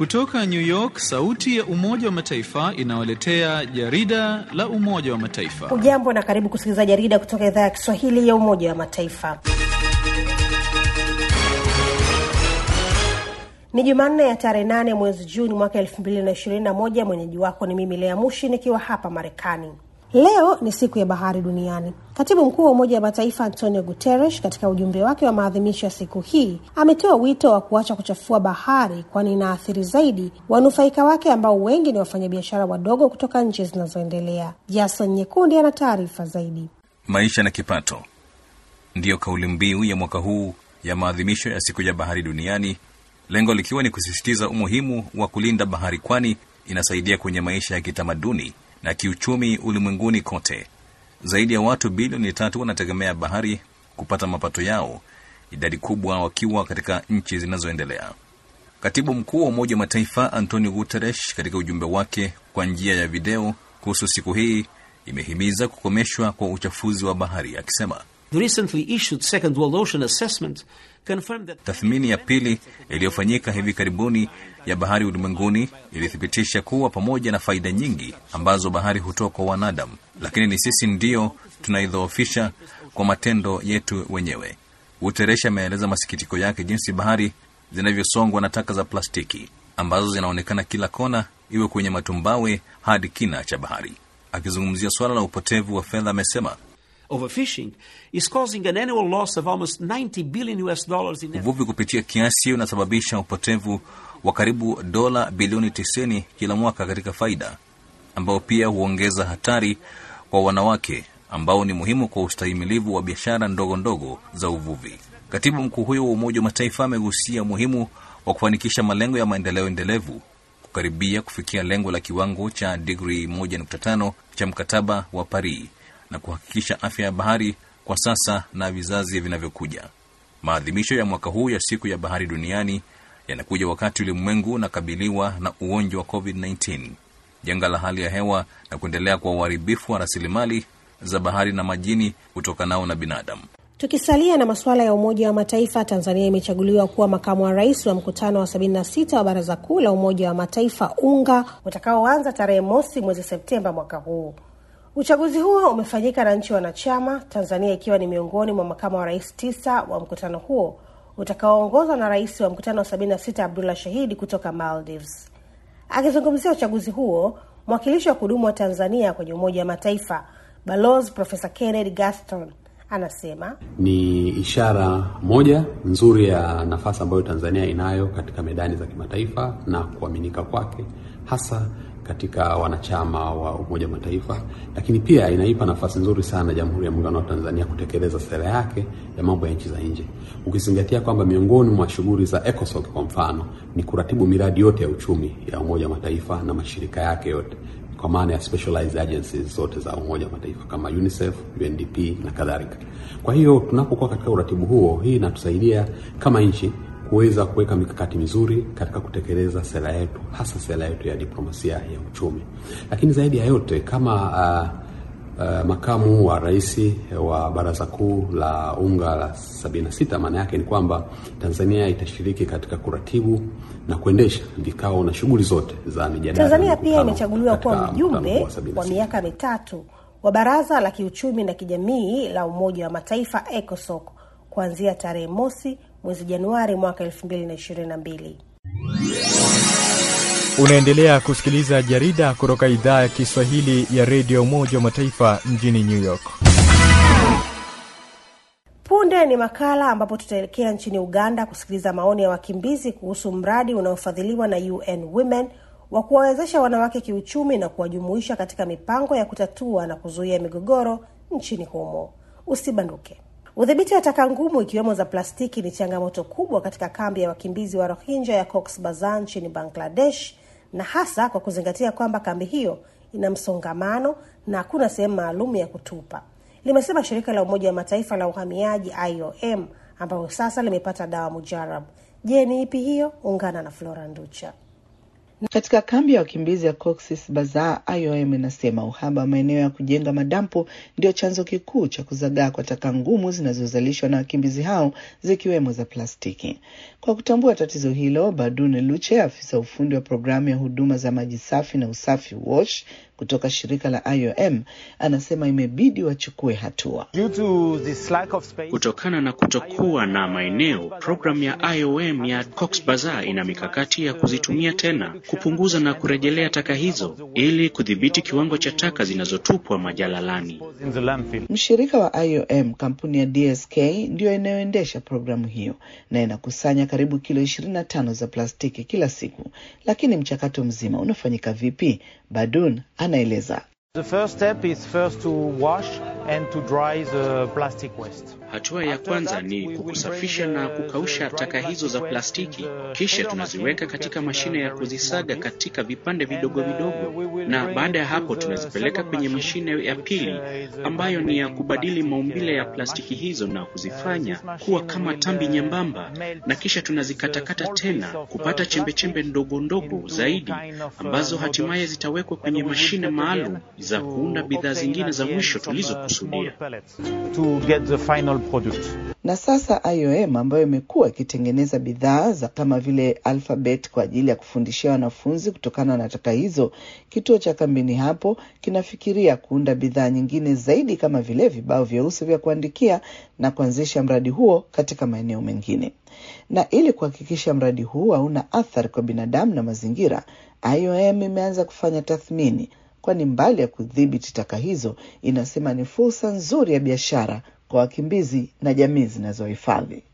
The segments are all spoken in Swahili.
Kutoka New York, sauti ya Umoja wa Mataifa inawaletea jarida la Umoja wa Mataifa. Hujambo na karibu kusikiliza jarida kutoka idhaa ya Kiswahili ya Umoja wa Mataifa. Ni Jumanne ya tarehe nane mwezi Juni mwaka elfu mbili na ishirini na moja. Mwenyeji wako ni mimi Lea Mushi nikiwa hapa Marekani. Leo ni siku ya bahari duniani. Katibu mkuu wa Umoja wa Mataifa Antonio Guterres, katika ujumbe wake wa maadhimisho ya siku hii, ametoa wito wa kuacha kuchafua bahari, kwani inaathiri zaidi wanufaika wake ambao wengi ni wafanyabiashara wadogo kutoka nchi zinazoendelea. Jason Nyekundi ana taarifa zaidi. Maisha na kipato ndiyo kauli mbiu ya mwaka huu ya maadhimisho ya siku ya bahari duniani, lengo likiwa ni kusisitiza umuhimu wa kulinda bahari, kwani inasaidia kwenye maisha ya kitamaduni na kiuchumi ulimwenguni kote. Zaidi ya watu bilioni tatu wanategemea bahari kupata mapato yao, idadi kubwa wakiwa katika nchi zinazoendelea. Katibu mkuu wa Umoja wa Mataifa Antonio Guterres, katika ujumbe wake kwa njia ya video kuhusu siku hii, imehimiza kukomeshwa kwa uchafuzi wa bahari, akisema The recently issued Second World Ocean Assessment confirmed that tathmini ya pili iliyofanyika hivi karibuni ya bahari ulimwenguni ilithibitisha kuwa pamoja na faida nyingi ambazo bahari hutoa kwa wanadamu, lakini ni sisi ndio tunaidhoofisha kwa matendo yetu wenyewe. Guterres ameeleza masikitiko yake jinsi bahari zinavyosongwa na taka za plastiki ambazo zinaonekana kila kona, iwe kwenye matumbawe hadi kina cha bahari. Akizungumzia suala la upotevu wa fedha, amesema overfishing is causing an annual loss of almost 90 billion US dollars in uvuvi kupitia kiasi unasababisha upotevu wa karibu dola bilioni 90 kila mwaka katika faida, ambao pia huongeza hatari kwa wanawake ambao ni muhimu kwa ustahimilivu wa biashara ndogo ndogo za uvuvi. Katibu mkuu huyo wa Umoja wa Mataifa amegusia umuhimu wa kufanikisha malengo ya maendeleo endelevu, kukaribia kufikia lengo la kiwango cha digrii 1.5 cha mkataba wa Paris na kuhakikisha afya ya bahari kwa sasa na vizazi vinavyokuja. Maadhimisho ya mwaka huu ya siku ya bahari duniani yanakuja wakati ulimwengu unakabiliwa na ugonjwa wa COVID-19, janga la hali ya hewa na kuendelea kwa uharibifu wa rasilimali za bahari na majini kutokanao na binadamu. Tukisalia na masuala ya Umoja wa Mataifa, Tanzania imechaguliwa kuwa makamu wa rais wa mkutano wa 76 wa Baraza Kuu la Umoja wa Mataifa UNGA utakaoanza tarehe mosi mwezi Septemba mwaka huu. Uchaguzi huo umefanyika na nchi wanachama, Tanzania ikiwa ni miongoni mwa makamu wa rais tisa wa mkutano huo utakaoongozwa na rais wa mkutano wa 76 Abdullah Shahidi kutoka Maldives. Akizungumzia uchaguzi huo, mwakilishi wa kudumu wa Tanzania kwenye Umoja wa Mataifa Balozi Profesa Kennedy Gaston anasema ni ishara moja nzuri ya nafasi ambayo Tanzania inayo katika medani za kimataifa na kuaminika kwake hasa katika wanachama wa Umoja wa Mataifa, lakini pia inaipa nafasi nzuri sana Jamhuri ya Muungano wa Tanzania kutekeleza sera yake ya mambo ya nchi za nje, ukizingatia kwamba miongoni mwa shughuli za ECOSOC kwa mfano ni kuratibu miradi yote ya uchumi ya Umoja wa Mataifa na mashirika yake yote kwa maana ya specialized agencies zote za Umoja wa Mataifa kama UNICEF, UNDP na kadhalika. Kwa hiyo tunapokuwa katika uratibu huo, hii inatusaidia kama nchi kuweza kuweka mikakati mizuri katika kutekeleza sera yetu, hasa sera yetu ya diplomasia ya uchumi. Lakini zaidi ya yote kama uh, uh, makamu wa rais wa Baraza Kuu la UNGA la 76, maana yake ni kwamba Tanzania itashiriki katika kuratibu na kuendesha vikao na shughuli zote za mijadala. Tanzania pia imechaguliwa kuwa mjumbe wa miaka mitatu wa Baraza la Kiuchumi na Kijamii la Umoja wa Mataifa ECOSOC kuanzia tarehe mosi mwezi Januari mwaka 2022. Unaendelea kusikiliza jarida kutoka idhaa ya Kiswahili ya redio Umoja wa Mataifa mjini New York. Punde ni makala ambapo tutaelekea nchini Uganda kusikiliza maoni ya wakimbizi kuhusu mradi unaofadhiliwa na UN Women wa kuwawezesha wanawake kiuchumi na kuwajumuisha katika mipango ya kutatua na kuzuia migogoro nchini humo. Usibanduke. Udhibiti wa taka ngumu ikiwemo za plastiki ni changamoto kubwa katika kambi ya wakimbizi wa Rohingya ya Cox Bazar nchini Bangladesh, na hasa kwa kuzingatia kwamba kambi hiyo ina msongamano na hakuna sehemu maalum ya kutupa, limesema shirika la Umoja wa Mataifa la uhamiaji IOM, ambayo sasa limepata dawa mujarab. Je, ni ipi hiyo? Ungana na Flora Nducha. Katika kambi ya wakimbizi ya Cox's Bazar, IOM inasema uhaba wa maeneo ya kujenga madampo ndio chanzo kikuu cha kuzagaa kwa taka ngumu zinazozalishwa na wakimbizi hao zikiwemo za plastiki. Kwa kutambua tatizo hilo, Badune Luche, afisa ufundi wa programu ya huduma za maji safi na usafi WASH kutoka shirika la IOM, anasema imebidi wachukue hatua. Kutokana na kutokuwa na maeneo, programu ya IOM ya Cox Bazar ina mikakati ya kuzitumia tena, kupunguza na kurejelea taka hizo ili kudhibiti kiwango cha taka zinazotupwa majalalani. Mshirika wa IOM, kampuni ya DSK, ndiyo inayoendesha programu hiyo na inakusanya karibu kilo 25 za plastiki kila siku. Lakini mchakato mzima unafanyika vipi? Badun anaeleza. The first step is first to wash and to dry the plastic waste. Hatua ya kwanza ni kukusafisha na kukausha taka hizo za plastiki, kisha tunaziweka katika mashine ya kuzisaga katika vipande vidogo vidogo, na baada ya hapo tunazipeleka kwenye mashine ya pili ambayo ni ya kubadili maumbile ya plastiki hizo na kuzifanya kuwa kama tambi nyembamba, na kisha tunazikatakata tena kupata chembechembe ndogo ndogo zaidi ambazo hatimaye zitawekwa kwenye mashine maalum za kuunda bidhaa zingine za mwisho tulizokusudia. To get the final product. Na sasa IOM ambayo imekuwa ikitengeneza bidhaa za kama vile alphabet kwa ajili ya kufundishia wanafunzi kutokana na taka hizo, kituo cha kambini hapo kinafikiria kuunda bidhaa nyingine zaidi kama vile vibao vyeusi vya kuandikia na kuanzisha mradi huo katika maeneo mengine. Na ili kuhakikisha mradi huu hauna athari kwa binadamu na mazingira, IOM imeanza kufanya tathmini kwani mbali ya kudhibiti taka hizo, inasema ni fursa nzuri ya biashara kwa wakimbizi na jamii zinazohifadhi.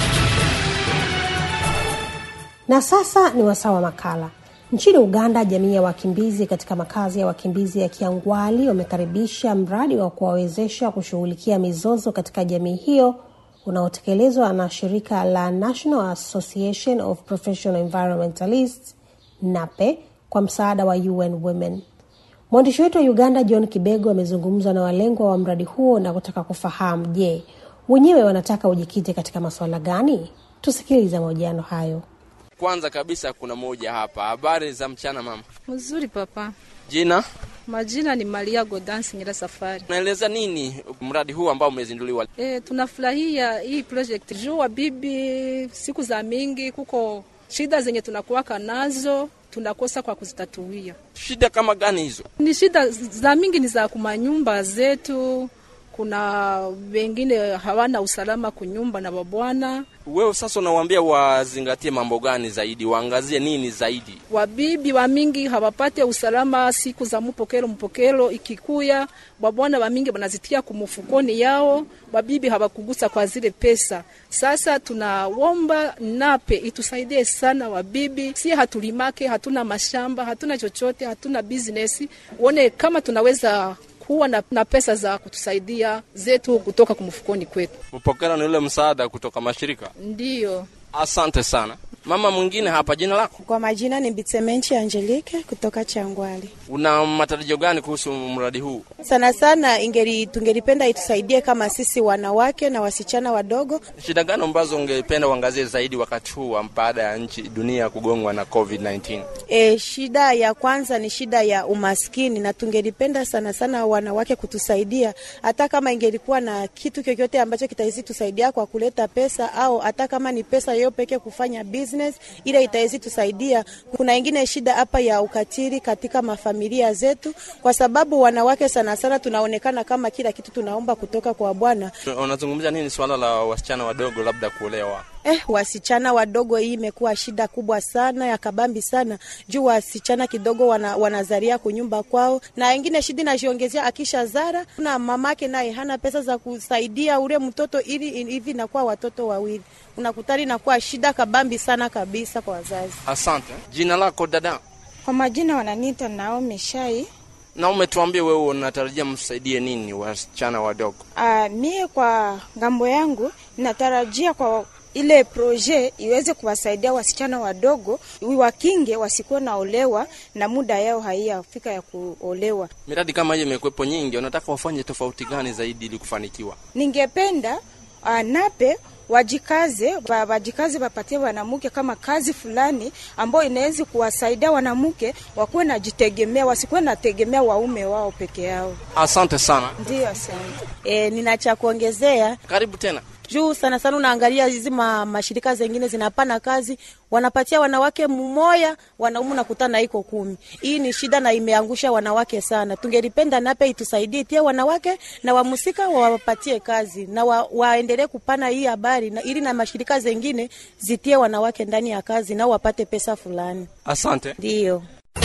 Na sasa ni wasaa wa makala. Nchini Uganda, jamii ya wakimbizi katika makazi ya wakimbizi ya Kiangwali wamekaribisha mradi wa kuwawezesha kushughulikia mizozo katika jamii hiyo unaotekelezwa na shirika la National Association of Professional Environmentalists NAPE kwa msaada wa UN Women. Mwandishi wetu wa Uganda John Kibego amezungumza na walengwa wa mradi huo na kutaka kufahamu, je, wenyewe wanataka ujikite katika masuala gani? Tusikilize mahojiano hayo. Kwanza kabisa kuna moja hapa. Habari za mchana mama. Mzuri papa. Jina? Majina ni Maria Godansi Nyira Safari. Unaeleza nini mradi huu ambao umezinduliwa? E, tunafurahia hii project juu wa bibi, siku za mingi kuko shida zenye tunakuwaka nazo tunakosa kwa kuzitatuia. Shida kama gani hizo? Ni shida za mingi, ni za kumanyumba zetu. Kuna wengine hawana usalama kunyumba na babwana. Wewe sasa unawaambia wazingatie mambo gani zaidi, waangazie nini zaidi? Wabibi wa mingi hawapate usalama siku za mupokelo mpokelo ikikuya, babwana wa mingi wanazitia kumufukoni yao, wabibi hawakugusa kwa zile pesa. Sasa tunawomba nape itusaidie sana wabibi, si hatulimake, hatuna mashamba, hatuna chochote, hatuna business, uone kama tunaweza kuwa na, na pesa za kutusaidia zetu kutoka kumfukoni kwetu. Mpokela ni ule msaada kutoka mashirika. Ndiyo, asante sana. Mama mwingine hapa, jina lako? Kwa majina ni Bitsemenchi Angelique kutoka Changwali. Una matarajio gani kuhusu mradi huu? Sana sana ingeri, tungelipenda itusaidie kama sisi wanawake na wasichana wadogo. Shida gani ambazo ungependa uangazie zaidi wakati huu baada ya nchi dunia kugongwa na COVID-19? E, shida ya kwanza ni shida ya umaskini, na tungelipenda sana sana wanawake kutusaidia, hata kama ingelikuwa na kitu chochote ambacho kitawezi tusaidia kwa kuleta pesa, au hata kama ni pesa yo peke kufanya business ile itawezi tusaidia. Kuna ingine shida hapa ya ukatili katika mafamilia zetu, kwa sababu wanawake sana sana tunaonekana kama kila kitu tunaomba kutoka kwa Bwana. Unazungumzia nini swala la wasichana wadogo labda kuolewa? Eh, wasichana wadogo, hii imekuwa shida kubwa sana ya kabambi sana juu wasichana kidogo wana, wanazaria kunyumba kwao, na ingine shida inajiongezea akisha zara na mamake naye hana pesa za kusaidia ule mtoto, ili hivi inakuwa watoto wawili, unakutani inakuwa shida kabambi sana kabisa kwa wazazi. Asante. Jina lako dada? Kwa majina wananiita Naomi Shai. Na umetuambia wewe unatarajia msaidie nini wasichana wadogo? Uh, mie kwa ngambo yangu natarajia kwa ile proje iweze kuwasaidia wasichana wadogo wakinge wasikuwe naolewa na muda yao haiyafika ya kuolewa. Miradi kama hiyo imekuwepo nyingi, unataka wafanye tofauti gani zaidi ili kufanikiwa? Ningependa uh, nape wajikaze wa- wajikaze, wapatie wanamke kama kazi fulani ambayo inaweza kuwasaidia wanamke wakuwe najitegemea, wasikuwe nategemea waume wao peke yao. Asante sana, Ndio, asante. E, nina cha kuongezea karibu tena. juu sana sana unaangalia hizi ma, mashirika zengine zinapana kazi wanapatia wanawake mmoja wanaume nakutana iko kumi. Hii ni shida na imeangusha wanawake sana. Tungelipenda nape itusaidie tie wanawake na wamusika wawapatie kazi na wa, waendelee kupana hii habari na, ili na mashirika zengine zitie wanawake ndani ya kazi nao wapate pesa fulani. Asante. Ndio.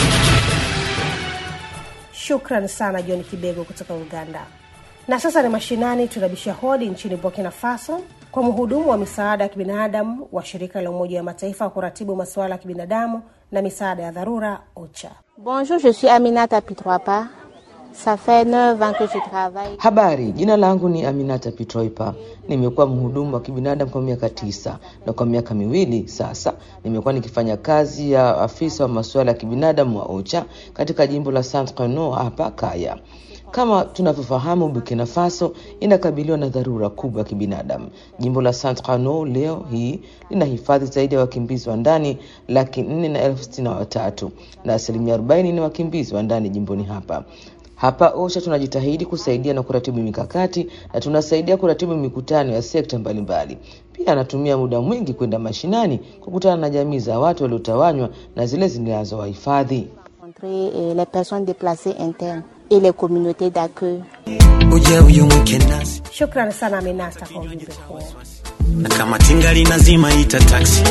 Shukran sana John Kibego kutoka Uganda. Na sasa ni mashinani, tunabisha hodi nchini Burkina Faso kwa mhudumu wa misaada ya kibinadamu wa shirika la Umoja wa Mataifa wa kuratibu masuala ya kibinadamu na misaada ya dharura OCHA. Bonjour, je suis Aminata Pitroapa. Ça fait 9 ans que je travaille. Habari, jina langu ni Aminata Pitroipa. Nimekuwa mhudumu wa kibinadamu kwa miaka tisa na kwa miaka miwili sasa nimekuwa nikifanya kazi ya afisa wa masuala ya kibinadamu wa OCHA katika jimbo la Saint-Renaud hapa Kaya. Kama tunavyofahamu, Burkina Faso inakabiliwa na dharura kubwa ya kibinadamu. Jimbo la Saint-Renaud leo hii lina hifadhi zaidi ya wakimbizi wa ndani laki nne na elfu sitini na watatu na asilimia arobaini ni wakimbizi wa ndani jimboni hapa. Hapa OSHA tunajitahidi kusaidia na kuratibu mikakati na tunasaidia kuratibu mikutano ya sekta mbalimbali. Pia anatumia muda mwingi kwenda mashinani kukutana na jamii za watu waliotawanywa na zile zinazowahifadhi. Rencontrer euh, les personnes déplacées internes et les communautés d'accueil. Uja uyu mweke nasi Shukran sana Aminata kwa ujumbe huo. na kama tingali nazima ita taksi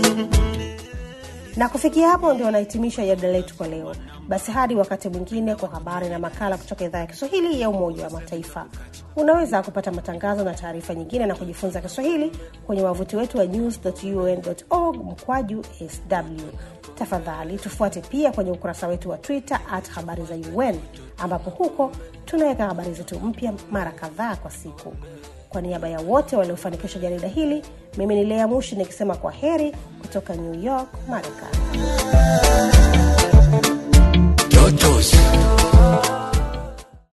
Na kufikia hapo ndio nahitimisha jadala letu kwa leo. Basi hadi wakati mwingine kwa habari na makala kutoka idhaa ya Kiswahili ya Umoja wa Mataifa. Unaweza kupata matangazo na taarifa nyingine na kujifunza Kiswahili kwenye wavuti wetu wa news.un.org mkwaju sw. Tafadhali tufuate pia kwenye ukurasa wetu wa Twitter at habari za UN, ambapo huko tunaweka habari zetu mpya mara kadhaa kwa siku. Kwa niaba ya wote waliofanikisha jarida hili, mimi ni Lea Mushi nikisema kwa heri kutoka New York, Marekani.